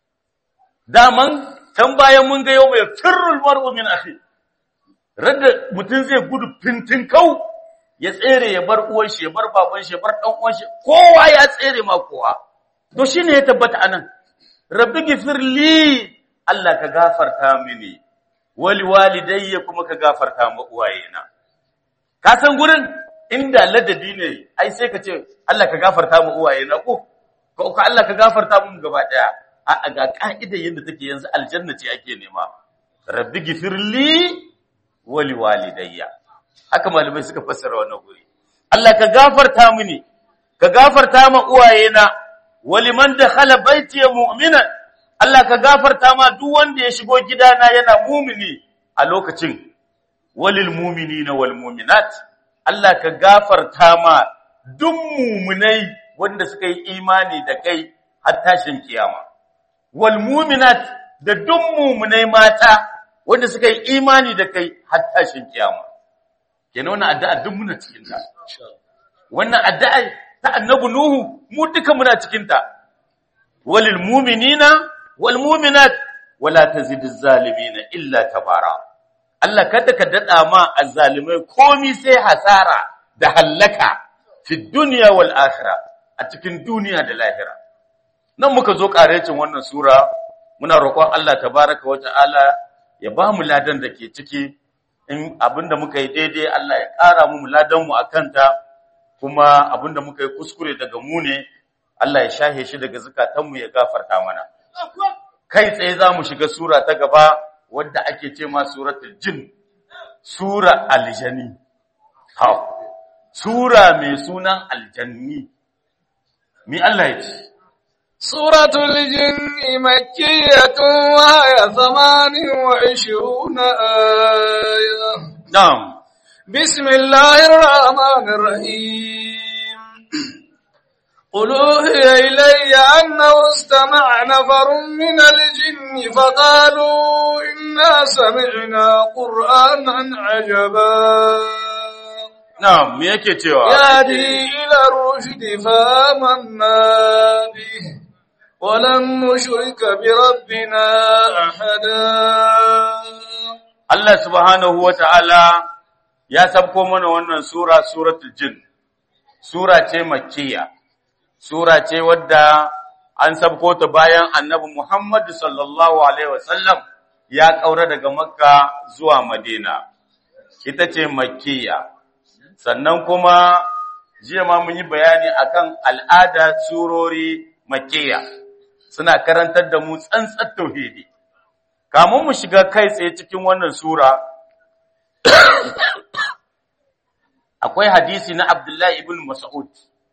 daman can bayan mun ga yau mai firrul mar'u min akhi radda mutum zai gudu fintin kau ya tsere ya bar uwan shi ya bar baban shi ya bar dan uwan shi kowa ya tsere ma kowa to shine ya tabbata anan rabbi gifirli Allah ka gafarta mini wali walidayya kuma ka gafarta ma uwayena ka san gurin inda ladabi ne ai sai ka ce Allah ka gafarta ma uwayena ko ko ka Allah ka gafarta mu gaba daya a ga ka'ida yanda take yanzu aljanna ce ake nema rabbi gifirli wali walidayya haka malamai suka fassara wannan guri Allah ka gafarta mini ka gafarta ma uwayena waliman dakhala baiti mu'minan Allah ka gafarta ma duk wanda ya shigo gidana yana mumini a lokacin walil mu'minina wal mu'minat Allah ka gafarta ma duk mu'minai wanda suka yi imani da kai har tashin kiyama wal mu'minat da duk mu'minai mata wanda suka yi imani da kai har tashin kiyama kenan wannan addu'a duk muna cikin ta wannan addu'a ta annabi nuhu mu duka muna cikin ta walil mu'minina wal mu'minat wala tazidiz zalimina illa tabara Allah kada ka dada ma azzalimai komi sai hasara da hallaka fi dunya wal akhirah a cikin duniya da lahira nan muka zo karecin wannan sura muna roƙon Allah tabaraka wa ta'ala ya ba mu ladan da ke ciki in abinda muka yi daidai Allah ya ƙara mu ladan mu akan ta kuma abinda muka yi kuskure daga mu ne Allah ya shahe shi daga zukatanmu ya gafarta mana kai tsaye za mu shiga sura ta gaba wadda ake ce ma suratul jin sura aljani ha sura mai sunan aljanni mi Allah ya ce سورة الجن مكية وهي ثمان وعشرون آية na'am بسم الله الرحمن الرحيم قل أوحي إلي أنه استمع نفر من الجن فقالوا إنا سمعنا قرآنا عجبا na'am me yake cewa يهدي إلى الرشد فآمنا به ولن نشرك بربنا أحدا Allah subhanahu wa ta'ala ya sabko mana wannan sura, suratul jin, sura ce makkiya, sura ce wadda an sabko ta bayan annabi Muhammadu sallallahu Alaihi wasallam ya ƙaura daga Makka zuwa Madina, ita ce makkiya. Sannan kuma jiya ma mun yi bayani akan al'ada surori makkiya, suna karantar da mu tsantsar tauhidi. kamun mu shiga kai tsaye cikin wannan sura akwai hadisi na Abdullahi ibn Mas'ud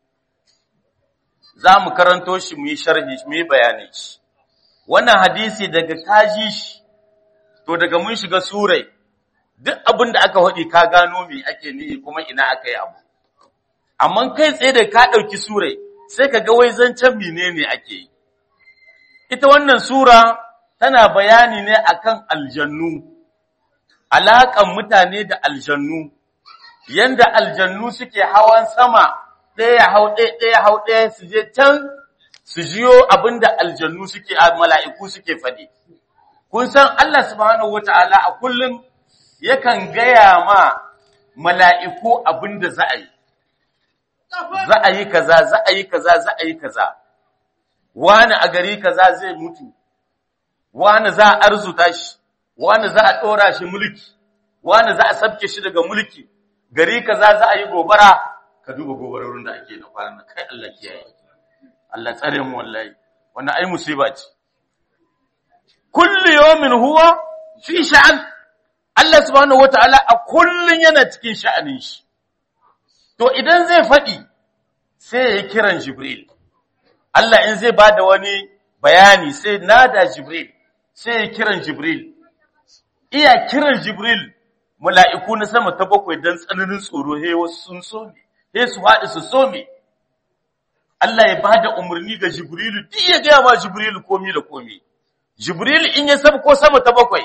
za mu karanto shi mu yi sharhi mu yi bayani shi wannan hadisi daga kaji shi to daga mun shiga surai duk abin da aka faɗi ka gano me ake nihi kuma ina aka yi abu amma kai tsaye da ka ɗauki surai sai ka ga wai zancen menene ake yi ita wannan sura tana bayani ne akan aljannu alaƙan mutane da aljannu yanda aljannu suke hawan sama ɗaya hau ɗaya ɗaya hau ɗaya su je can su jiyo abinda aljannu suke a mala'iku suke faɗi kun san Allah subhanahu wata'ala a kullum yakan gaya ma mala'iku abinda za a yi za a yi kaza za a yi kaza za a yi kaza wani a gari kaza zai mutu wani za a arzuta shi, wani za a ɗora shi mulki, wani za a sabke shi daga mulki, gari kaza za a yi gobara, ka duba gobarorin da ake na kwanan kai Allah kiyaye. Allah tsare mu wallahi, wannan ai musiba ce. Kullu yawmin huwa fi sha'an. Allah subhanahu wata'ala a kullun yana cikin sha'anin shi. To idan zai faɗi sai ya yi kiran Jibril. Allah in zai bada wani bayani sai nada Jibril. sai ya kiran Jibril, iya kiran Jibril mala'iku na sama ta bakwai don tsananin tsoro he wasu sun some he su haɗu su some Allah ya ba da umarni ga Jibrilu duk ya gaya ma Jibrilu komi da komi Jibrilu in ya sabko sama ta bakwai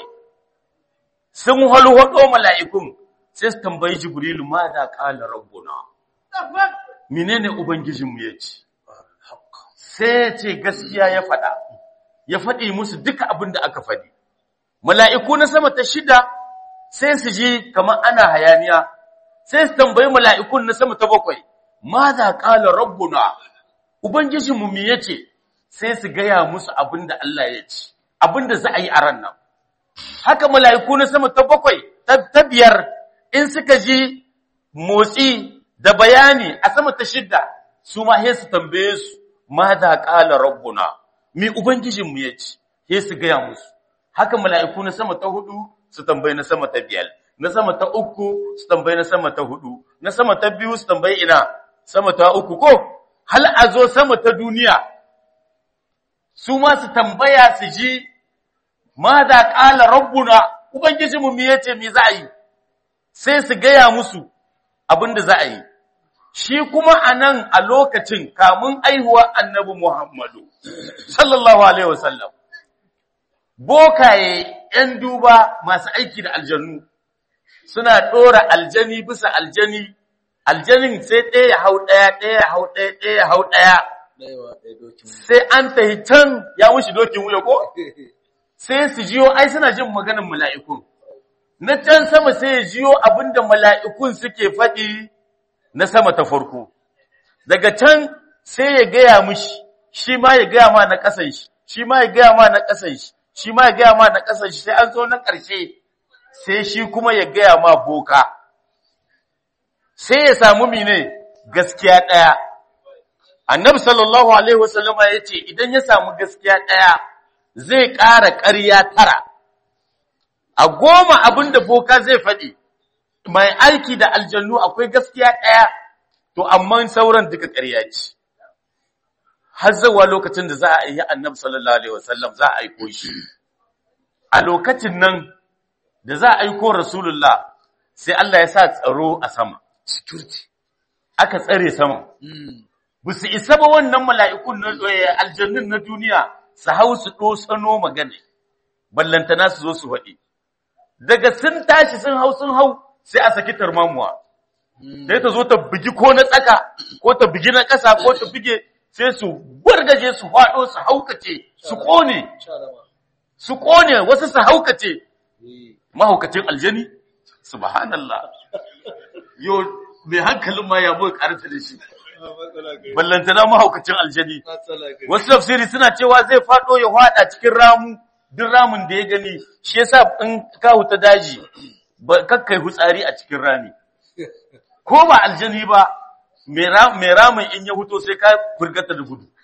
sun halwado mala'ikun sai su tambayi Jibrilu ma da ƙala rabbuna menene ubangijinmu ya ce sai ya ce gaskiya ya faɗa ya faɗi musu duka abin da aka faɗi mala'iku na sama ta shida sai su ji kamar ana hayaniya sai su tambayi mala'ikun na sama ta bakwai ma za ƙala rabbuna ubangijinmu me ya ce sai su gaya musu abin da Allah ya ce abin da za a yi a ran nan haka mala'iku na sama ta bakwai ta biyar in suka ji motsi da bayani a sama ta shidda su ma he su tambaye su ma za ƙala rabbuna mi ubangijinmu ya ce he su gaya musu haka mala'iku na sama ta hudu su tambayi na sama ta biyar na sama ta uku su tambayi na sama ta hudu na sama ta biyu su tambayi ina sama ta uku ko hal a zo sama ta duniya su ma su tambaya su ji ma za ƙala rabbuna ubangijinmu mi ya ce mi za a yi sai su gaya musu abin da za a yi shi kuma a nan a lokacin kamun aihuwa annabi Muhammadu, sallallahu Alaihi wasallam, bokaye ‘yan duba masu aiki da aljannu suna ɗora aljani bisa aljani, aljanin sai ɗaya ya hau ɗaya, ɗaya ya hau ɗaya, ɗaya ya hau ɗaya, sai an tahi can ya mushi dokin wuya ko? Sai su jiyo, ai suna jin maganin mala'ikun. Na can sama sai ya jiyo abinda mala'ikun suke faɗi na sama ta farko daga can sai ya gaya mishi shi ma ya gaya ma na ƙasan shi shi ma ya gaya ma na ƙasan shi shi ma ya gaya ma na ƙasan shi sai an zo na ƙarshe sai shi kuma ya gaya ma boka sai ya samu mine gaskiya ɗaya annabi sallallahu alaihi wasallam ya ce idan ya samu gaskiya ɗaya zai ƙara ƙarya tara a goma abin da boka zai faɗi mai aiki da aljannu akwai gaskiya ɗaya, to amma sauran duka ƙarya ce. Har zawa lokacin da za a yi annabi sallallahu Alaihi wasallam za a aiko shi. A lokacin nan da za a aiko Rasulullah sai Allah ya sa tsaro a sama. Security. Aka tsare sama. Ba su isa ba wannan mala'ikun na aljannun na duniya su hau su ɗosano magana, ballantana su zo su faɗi. Daga sun tashi sun hau sun hau sai a saki tarmamuwa sai ta zo ta bugi ko na tsaka ko ta bugi na ƙasa ko ta buge sai su gwargaje su faɗo su haukace su ƙone su ƙone wasu su haukace mahaukacin aljani subhanallah yo mai hankalin ma ya boye karanta da shi ballantana mahaukacin aljani wasu tafsiri suna cewa zai faɗo ya faɗa cikin ramu duk ramin da ya gani shi yasa in ka huta daji ba kakkai hutsari a cikin rami ko ba aljani ba mai ramin in ya huto sai ka furgata da gudu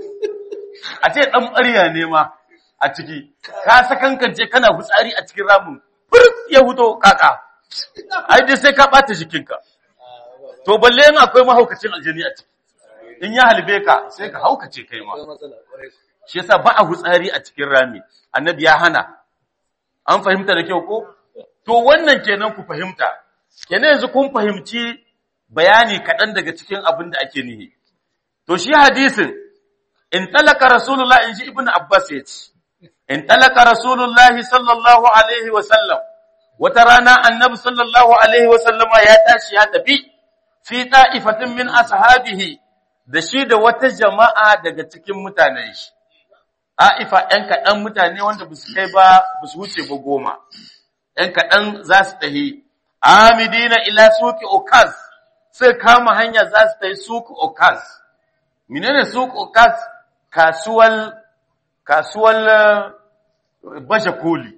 a ce dan ɓarya ne ma a ciki ka sakankance kana hutsari a cikin ramin furt ya huto kaka ai dai sai ka bata jikinka to balle in akwai mahaukacin aljani a ciki in ya halbe ka sai ka haukace kai ma shi yasa ba a hutsari a cikin rami annabi ya hana an fahimta da kyau ko To wannan kenan ku fahimta, kenan yanzu kun fahimci bayani kaɗan daga cikin abin da ake nihi. To shi hadisin, in talaka Rasulullah in ji Ibn Abbas ya ce, in talaka Rasulullah sallallahu Alaihi wasallam, wata rana annabi sallallahu Alaihi wasallama ya tashi ya tafi, fi ta'ifatin min ashabihi da shi da wata jama'a daga cikin mutanen shi. A'ifa ‘yan kaɗan mutane wanda ba su kai ba, ba su wuce ba goma. ‘yan kaɗan za su tahi, Amidina ila suki Okaz, sai kama hanya za su tahi suki Okaz. Menene suki Okaz? Kasuwal, kasuwal bashe koli.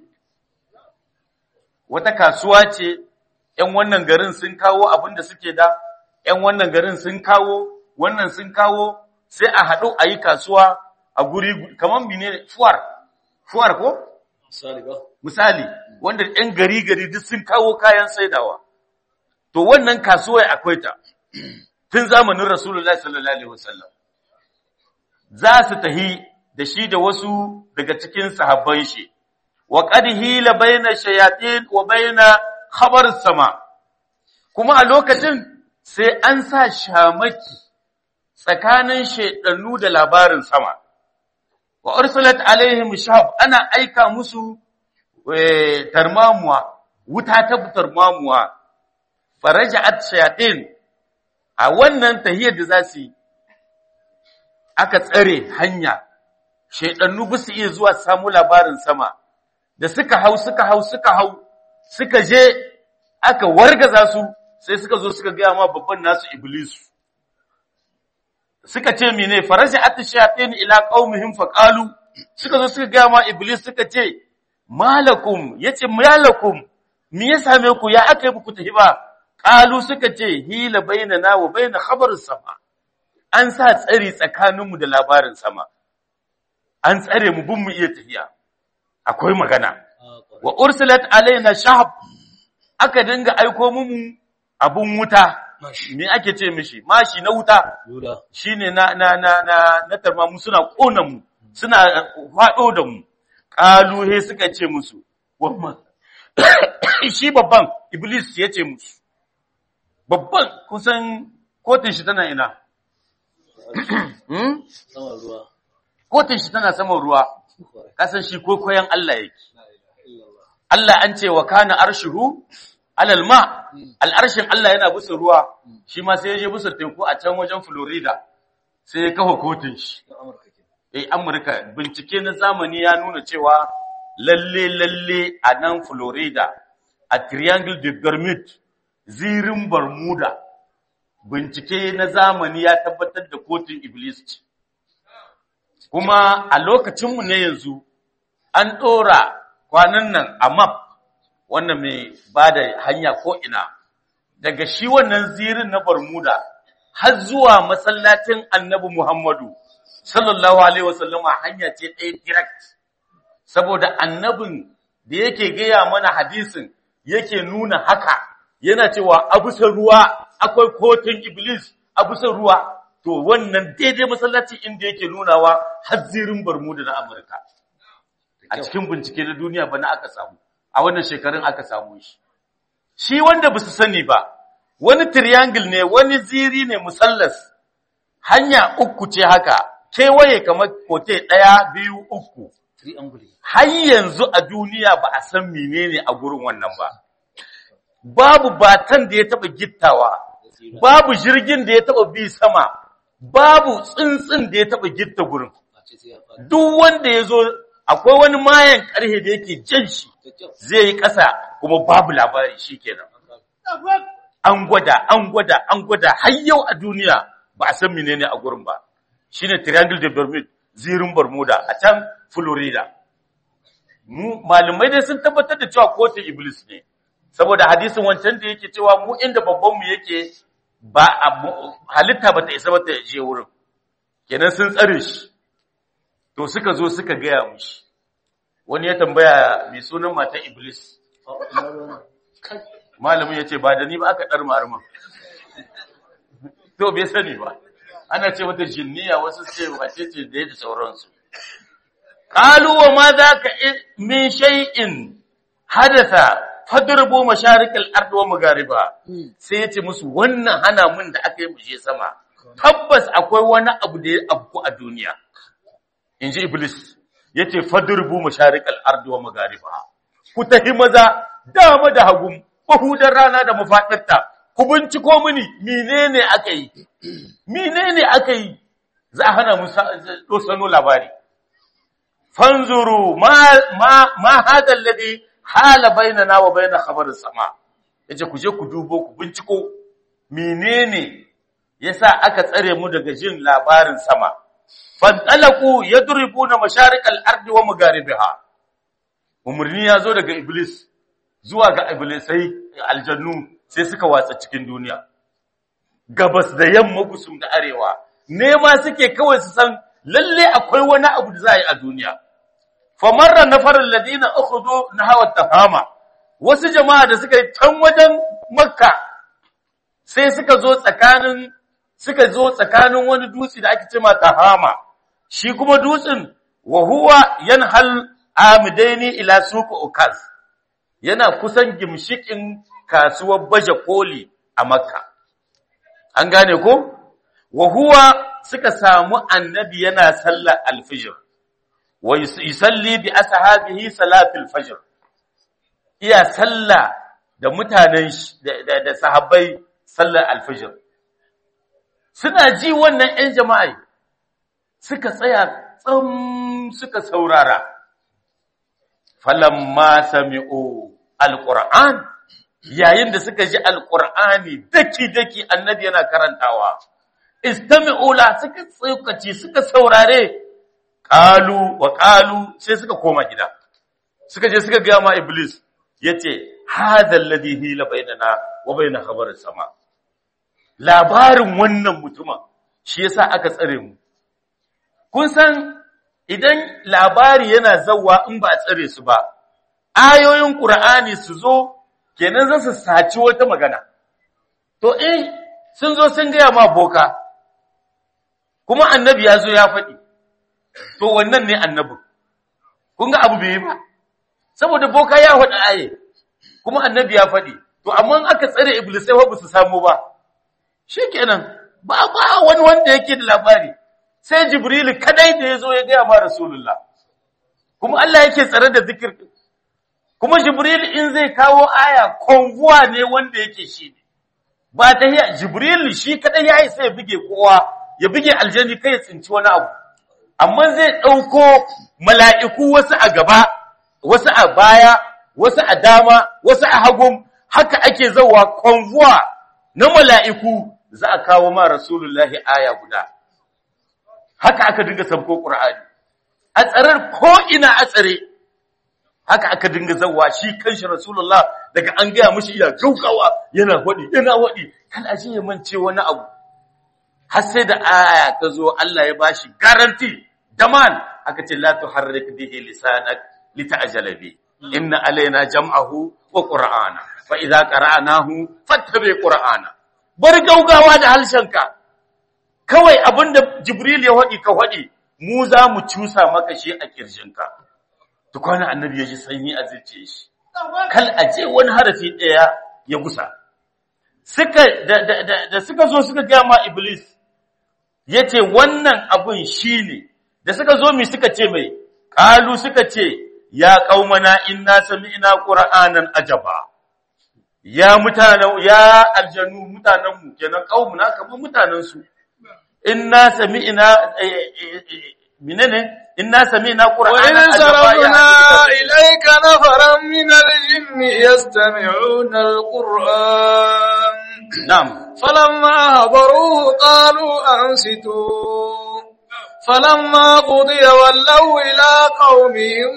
Wata kasuwa ce, ‘yan wannan garin sun kawo abin da suke da, ‘yan wannan garin sun kawo, wannan sun kawo, sai a haɗu a yi kasuwa a guri, kamar menene fuwar, fuwar ko? Misali ba. misali wanda ɗan gari gari duk sun kawo kayan saidawa to wannan kasuwa akwai ta tun zamanin Rasulullahi sallallahu alaihi wasallam za su tahi da shi da wasu daga cikin sahabban shi wa qad hila baina shayatin wa baina khabar sama kuma a lokacin sai an sa shamaki tsakanin shaidannu da labarin sama wa ursulat alaihim shahab ana aika musu tarmamuwa wuta ta tarmamuwa faraja'at shayatin a wannan tahiyar da za su yi aka tsare hanya shaidannu ba su iya zuwa samu labarin sama da suka hau suka hau suka hau suka je aka wargaza su sai suka zo suka gaya ma babban nasu iblisu suka ce mene faraja atishatin ila qaumihim faqalu suka zo suka gaya ma iblis suka ce malakum yace malakum me ya same ku ya aka yi ku tafi ba qalu suka ce hila bainana wa bain khabaris sama an sa tsari tsakaninmu da labarin sama an tsare mu bin mu iya tafiya akwai magana wa ursilat alaina shahab aka dinga aiko mu abun wuta me ake ce mishi mashi na wuta shine na na na na na tarma mu suna kona mu suna fado da mu qalu he suka ce musu wamma shi babban iblis ya ce musu babban kusan kotun shi tana ina hmm? kotun shi tana saman ruwa kasan shi ko koyan Allah yake Allah an ce wa kana arshuhu alal ma al'arshin Allah yana busa ruwa shi ma sai ya je busa teku a can wajen Florida sai ya kafa kotun shi eh Amurka bincike na zamani ya nuna cewa lalle lalle a nan Florida a Triangle de Bermuda zirin Bermuda bincike na zamani ya tabbatar da kotun Iblis ce kuma a lokacinmu ne yanzu an ɗora kwanan nan a map wannan mai ba da hanya ko'ina daga shi wannan zirin na Bermuda har zuwa masallacin annabi Muhammadu sallallahu Alaihi wasallama hanya ce ɗaya direct saboda annabin da yake gaya mana hadisin yake nuna haka yana cewa abusan ruwa akwai kotun iblis abusan ruwa to wannan daidai masallaci inda yake nunawa har zirin Bermuda na Amurka a cikin bincike na duniya bana aka samu a wannan shekarun aka samu shi shi wanda ba su sani ba wani triangle ne wani ziri ne musallas hanya uku ce haka kewaye kamar kote ɗaya biyu uku har yanzu a duniya ba a san menene a gurin wannan ba babu batan da ya taɓa gittawa babu jirgin da ya taɓa bi sama babu tsuntsun da ya taɓa gitta gurin duk wanda ya zo akwai wani mayan ƙarhe da yake jan shi zai yi ƙasa kuma babu labari shi kenan. An gwada, an gwada, an gwada har yau a duniya ba a san menene a gurin ba. Shi ne Triangle de Bermuda, zirin Bermuda a can Florida. Malumai dai sun tabbatar da cewa kotun Iblis ne, saboda hadisin wancan da yake cewa mu inda babbanmu yake ba halitta ba ta isa ba ta je wurin. Kenan sun tsare shi. to suka zo suka gaya mushi wani ya tambaya mai sunan matan iblis malamin ya ce ba da ni ba aka ɗar ma'arman to bai sani ba ana ce mata jinniya wasu ce wace ce da ya da sauransu ƙaluwa ma za ka min shay'in hadasa fadurbo masharikal arduwa magariba sai ya ce musu wannan hana mun da aka yi mushe sama tabbas akwai wani abu da ya abu a duniya in ji Iblis, ya ce, Fadurbu masharik al'ardu wa magariba, ku tahi maza dama da hagun, mahudar rana da mafaɗarta, ku binciko mini, menene aka yi, menene aka yi, za a hana mu sano labari. Fanzuru, ma hadar lade hala baina na wa baina khabarin sama, ya ce, ku je ku dubo, ku binciko, menene ya sa aka tsare mu daga jin labarin sama. fantalaku yadribuna masharikal ardi wa magaribiha umurni ya zo daga iblis zuwa ga iblisai aljannu sai suka watsa cikin duniya gabas da yamma gusum da arewa nema suke kawai su san lalle akwai wani abu da za a yi a duniya famarra nafarin ladina ukhudhu nahawa tafama wasu jama'a da suka yi can wajen makka sai suka zo tsakanin suka zo tsakanin wani dutse da ake cema tahama shi kuma dutsen wa huwa yanhal amidaini ila suq ukaz yana kusan gimshikin kasuwar baje koli a makka an gane ko wa huwa suka samu annabi yana sallar alfijir wa yusalli bi ashabihi salatul fajr iya sallah da mutanen da, da sahabbai sallar alfijir suna ji wannan ƴan jama'a suka tsaya tsam suka saurara falamma sami'u alquran yayin da suka ji alqur'ani daki daki annabi yana karantawa istami'u la suka tsokaci suka saurare qalu wa qalu sai suka koma gida suka je suka ga ma iblis yace hadha alladhi hila bainana wa bain khabar sama labarin wannan mutumin shi yasa aka tsare mu kun san idan labari yana zawa in ba a tsare su ba ayoyin qur'ani su zo kenan za su saci wata magana to in sun zo sun gaya ma boka kuma annabi ya zo ya faɗi to wannan ne annabin kun ga abu bai yi ba saboda boka ya faɗi aye kuma annabi ya faɗi to amma aka tsare iblisai ba su samu ba shikenan ba ba wani wanda yake da labari sai jibril kadai da yazo ya gaya ma rasulullah kuma Allah yake tsare da zikir kuma jibril in zai kawo aya konvuwa ne wanda yake shi ne ba ta jibril shi kadai ya yi sai ya buge kowa ya buge aljani kai ya tsinci wani abu amma zai ɗauko mala'iku wasu a gaba wasu a baya wasu a dama wasu a hagun haka ake zauwa konvuwa na mala'iku za a kawo ma rasulullahi aya guda haka aka dinga sabko ƙur'ani a tsarar ko'ina a tsare haka aka dinga zauwa shi kanshi rasulullah daga an gaya mashi iya gaugawa yana waɗi yana waɗi kan aji ya mance wani abu har sai da aya ta zo Allah ya bashi garanti daman aka ce la tuharrik bihi lisanak lita'jala bi inna alaina jam'ahu wa qur'ana fa idza qara'nahu fattabi qur'ana bar gaugawa da halshenka kawai abinda jibril ya wadi ka wadi mu za mu cusa maka shi a kirjinka tukwana annabi ya ji sanyi a zuciyar shi kal aje wani harafi daya ya gusa suka da, da, da, da suka zo suka ga ma iblis yace wannan abun shine da suka zo mi suka ce mai qalu suka ce ya qaumana inna sami'na qur'anan ajaba ya mutanen ya aljanu mutanen mu kenan qaumuna kamar mutanen su inna sami'na menene inna sami'na qur'anan وإن ajaba ya صرفنا إليك نفرا من الجن يستمعون القرآن na'am فلما حضروه قالوا أنصتوا فلما قضي ولوا إلى قومهم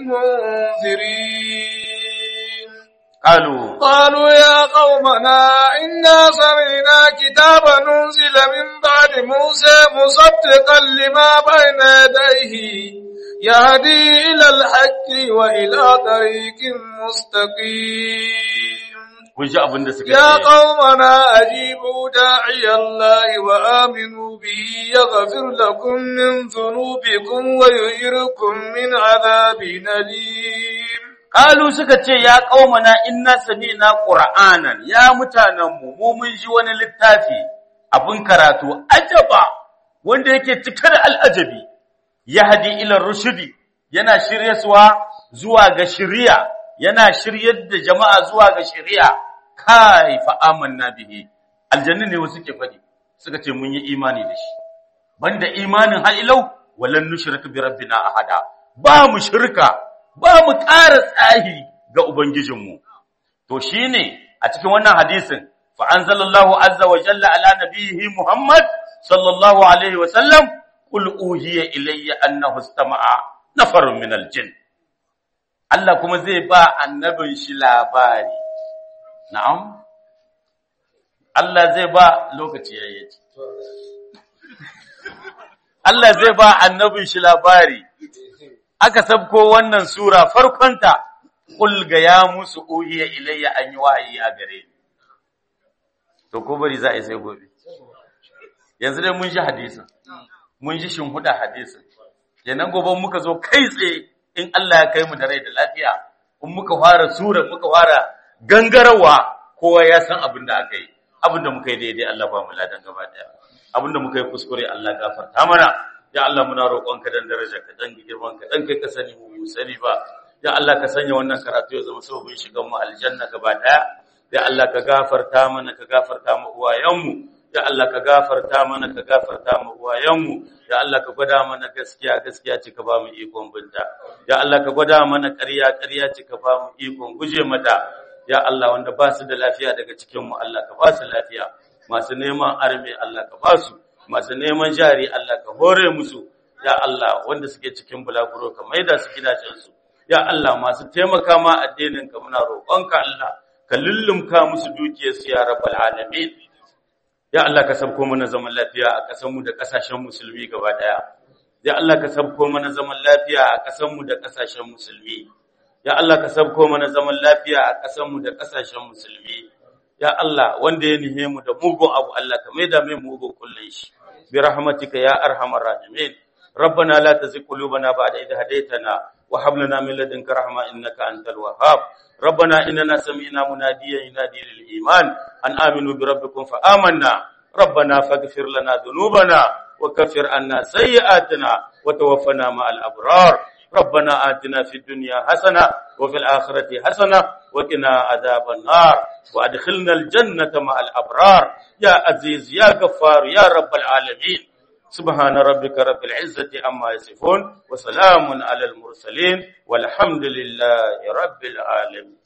منذرين qalu قالوا يا قومنا إنا سمعنا كتابا أنزل من بعد موسى مصدقا لما بين يديه يهدي إلى الحق وإلى طريق مستقيم kun ji abin da suka يا ce قومنا أجيبوا داعي الله وآمنوا به يغفر لكم من ذنوبكم ويجركم من عذاب أليم Kalu suka ce, Ya ƙaumana inna sami'na ƙura'anan, ya mutanenmu, mu mun ji wani littafi abin karatu, ajaba, wanda yake cike da al'ajabi, ya hadi ilar rushidi, yana shiryaswa zuwa ga shiriya, yana shiryar da jama'a zuwa ga shiriya, kai fa'aman na bihi, aljannu ne wasu ke faɗi, suka ce mun yi imani da shi. Banda imanin ha'ilau, walan nushirka bi rabbina ahada, ba mu shirka, ba mu ƙara tsahi ga Ubangijinmu. To shi ne a cikin wannan hadisin, fa'anzalallahu azza wa jalla ala nabihi Muhammad sallallahu Alaihi wasallam, ƙul uhiya ilayya annahu stama'a nafarun min aljin. Allah kuma zai ba annabin shi labari. Na'am? Allah zai ba lokaci yayyaci. Allah zai ba annabin shi labari. aka sabko wannan sura farkonta kul ga ya musu uhiya ilayya an yi wahayi a gare ni to ko bari za a yi sai gobe yanzu dai mun ji hadisin mun ji shinhuda hadisin kenan gobe muka zo kai tsaye in Allah ya kai mu da rai da lafiya in muka fara sura muka fara gangarawa kowa ya san abin da aka yi abin da muka yi daidai Allah ba mu ladan gaba daya abin da muka yi kuskure Allah gafarta mana ya Allah muna roƙonka dan daraja ka dan girman ka dan kai ka sani mu sani ba ya Allah ka sanya wannan karatu ya zama sababin shigan mu aljanna gaba daya ya Allah ka gafarta mana ka gafarta mu uwayenmu ya Allah ka gafarta mana ka gafarta mu uwayenmu ya Allah ka gwada mana gaskiya gaskiya ce ka ba mu ikon binta ya Allah ka gwada mana ƙarya ƙarya ce ka ba mu ikon guje mata ya Allah wanda ba su da lafiya daga cikin mu Allah ka ba su lafiya masu neman arme Allah ka ba su masu neman jari Allah ka hore musu ya Allah wanda suke cikin bulaguro ka maida su gidajensu ya Allah masu taimaka ma addinin ka muna roƙonka Allah ka lullumka musu dukiyarsu ya rabbal alamin ya Allah ka sabko mana zaman lafiya a ƙasar mu da ƙasashen musulmi gaba daya ya Allah ka sabko mana zaman lafiya a ƙasar mu da ƙasashen musulmi ya Allah ka sabko mana zaman lafiya a ƙasar mu da ƙasashen musulmi ya Allah wanda ya nihe mu da mugun abu Allah ka maida mai mugun kullun shi bi rahmatika ya arhamar rahimin ربنا لا تزغ قلوبنا بعد إذ هديتنا وهب لنا من لدنك رحمة إنك أنت الوهاب ربنا إننا سمعنا مناديا ينادي للإيمان أن آمنوا بربكم فآمنا ربنا فاغفر لنا ذنوبنا وكفر عنا سيئاتنا وتوفنا مع الأبرار ربنا آتنا في الدنيا حسنة وفي الآخرة حسنة وقنا عذاب النار وأدخلنا الجنة مع الأبرار يا عزيز يا غفار يا رب العالمين سبحان ربك رب العزة عما يصفون وسلام على المرسلين والحمد لله رب العالمين